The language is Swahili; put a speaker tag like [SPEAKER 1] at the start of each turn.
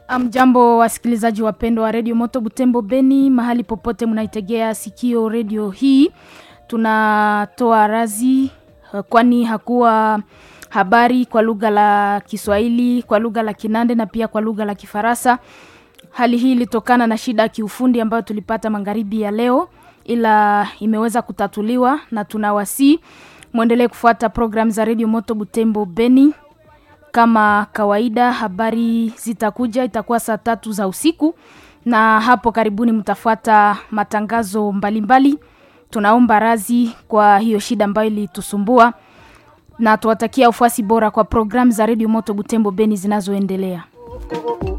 [SPEAKER 1] Amjambo wasikilizaji wapendwa wa redio Moto Butembo Beni, mahali popote mnaitegea sikio redio hii, tunatoa razi kwani hakuwa habari kwa lugha la Kiswahili, kwa lugha la Kinande na pia kwa lugha la Kifaransa. Hali hii ilitokana na shida ya kiufundi ambayo tulipata magharibi ya leo, ila imeweza kutatuliwa na tunawasii mwendelee kufuata programu za redio Moto Butembo Beni kama kawaida habari zitakuja itakuwa saa tatu za usiku na hapo karibuni mtafuata matangazo mbalimbali mbali. tunaomba razi kwa hiyo shida ambayo ilitusumbua na tuwatakia ufuasi bora kwa programu za redio moto butembo beni zinazoendelea